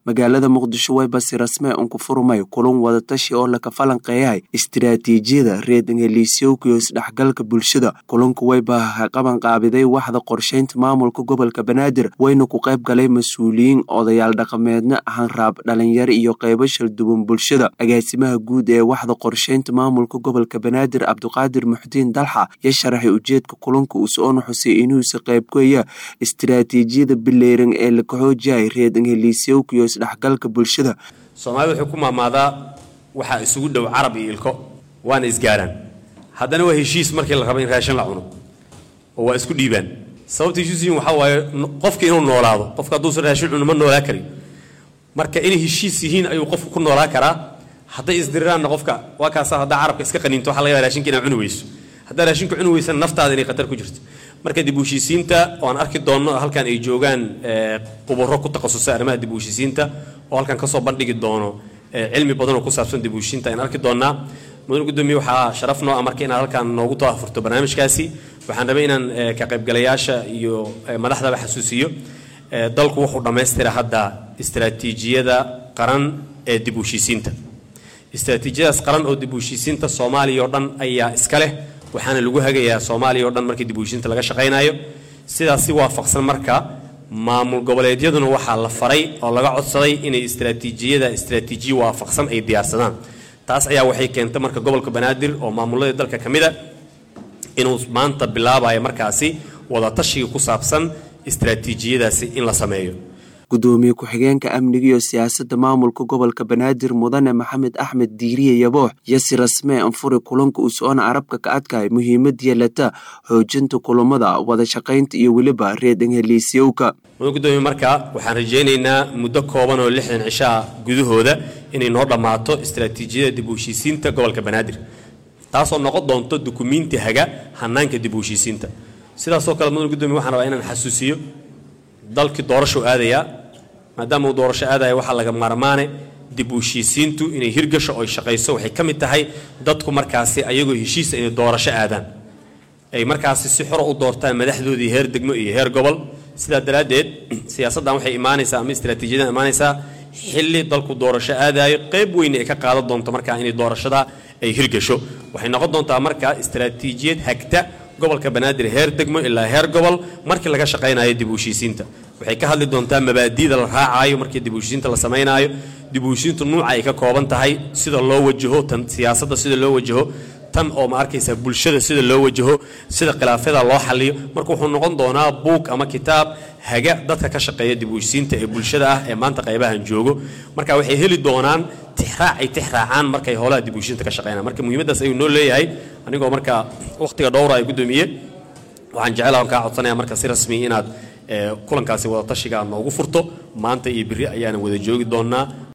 magaalada muqdisho waybasi rasmee unku furmay kulan wadatashi oo laka falanqeeyahay istiraatiijiyada reedangeliisyowka iyo isdhexgalka bulshada kulanku wayba qaban qaabiday waxda qorshaynta maamulka gobolka banaadir wayna ku qayb galay mas-uuliyiin odayaal dhaqameedna hanraab dhalinyaro iyo qeybo shalduwan bulshada agaasimaha guud ee waxda qorshaynta maamulka gobolka banaadir cabdiqaadir muxdiin dalxa ya sharaxay ujeedka kulanka uu soona xusay inuusa qaybgoya istiraatiijiyada bileyran ee laka xoojihay reedangeliisyowka iyo isdhexgalka bulshada soomaalida wuxuu ku maamaadaa waxaa isugu dhow carab iyo ilko waana isgaaraan haddana waa heshiis markii la rabo in raashin la cuno oo waa isku dhiibaan sababta heshiisiin waxaa waaye qofka inuu noolaado qofka hadduusan raashin cuno ma noolaa karin marka inay heshiis yihiin ayuu qofku ku noolaa karaa hadday isdiriraanna qofka waa kaasa haddaa carabka iska qaniinto waxa laga yaaba raashinka inaa cuni weyso haddaa raashinka cuni weysana naftaada inay khatar ku jirto marka dib u heshiisiinta oo aan arki doonno halkan ay joogaan khubaro ku takhasusay arrimaha dib u heshiisiinta oo halkan kasoo bandhigi doono cilmi badan oo ku saabsan dib u heshiisiinta ayaan arki doonnaa mudan gudoomiye waxaa sharaf noo ah marka inaad halkan noogu taafurto barnaamijkaasi waxaan rabay inaan ka qaybgalayaasha iyo madaxdaba xasuusiyo dalku wuxuu dhammaystira hadda istiraatiijiyada qaran ee dib u heshiisiinta istiraatiijiyadaas qaran oo dib u heshiisiinta soomaaliya oo dhan ayaa iska leh waxaana lagu hagayaa soomaaliya o dhan markii dib u heshiinta laga shaqaynayo sidaas si waafaqsan marka maamul goboleedyaduna waxaa la faray oo laga codsaday inay istiraatiijiyada istiraatiijiya waafaqsan ay diyaarsadaan taas ayaa waxay keentay marka gobolka banaadir oo maamulladii dalka ka mid a inuu maanta bilaabayo markaasi wadatashiga ku saabsan istiraatiijiyadaasi in la sameeyo gudoomiye ku-xigeenka amniga iyo siyaasadda maamulka gobolka banaadir mudane maxamed axmed diiriye yaboox yasi rasmee anfuri kulanka uu soona carabka ka adkahay muhiimad yeelata xoojinta kulamada wada shaqaynta iyo weliba reedangeliisyowka mudan gudoomiye marka waxaan rajaynaynaa muddo kooban oo lixdan cishaa gudahooda inay noo dhammaato istiraatiijiyada dib u heshiisiinta gobolka banaadir taasoo noqon doonto dukumiinti haga hanaanka dib u heshiisiinta sidaasoo kale mudan gudoomiye waxaan rabaa inaan xasuusiyo dalkii doorashuu aadayaa maadaama uu doorasho aadaya waxaa laga maarmaane dib u heshiisiintu inay hirgasho oy shaqayso waxay ka mid tahay dadku markaasi ayagoo heshiisa inay doorasho aadaan ay markaasi si xora u doortaan madaxdoodii heer degmo iyo heer gobol sidaa daraaddeed siyaasaddan waxay imaanaysaa ama istiraatiijiyadan imaanaysaa xilli dalku doorasho aadaayo qayb weyne ay ka qaadan doonto markaa inay doorashada ay hirgasho waxay noqon doontaa markaa istiraatiijiyad hagta gobolka banaadir heer degmo ilaa heer gobol markii laga shaqaynayo dib u heshiisiinta waxay ka hadli doontaa mabaadi'da la raacaayo markii dib u heshiisiinta la samaynaayo dib u heshiisiintu nuuca ay ka kooban tahay sida loo wajaho tan siyaasadda sida loo wajaho tan oo ma arkaysa bulshada sida loo wajaho sida khilaafyada loo xaliyo marka wuxuu noqon doonaa buug ama kitaab haga dadka ka shaqeeya dib u heshiisiinta ee bulshada ah ee maanta qaybahan joogo marka waxay heli doonaan tixraac ay tixraacaan markay howlaha dib u heshiisiinta ka shaqeynaan marka muhiimaddaas ayuu noo leeyahay anigoo marka wakhtiga dhowra ay gudoomiye waxaan jecelaha kaa codsanaya marka si rasmi inaad kulankaasi wadatashiga aad noogu furto maanta iyo berri ayaana wada joogi doonnaa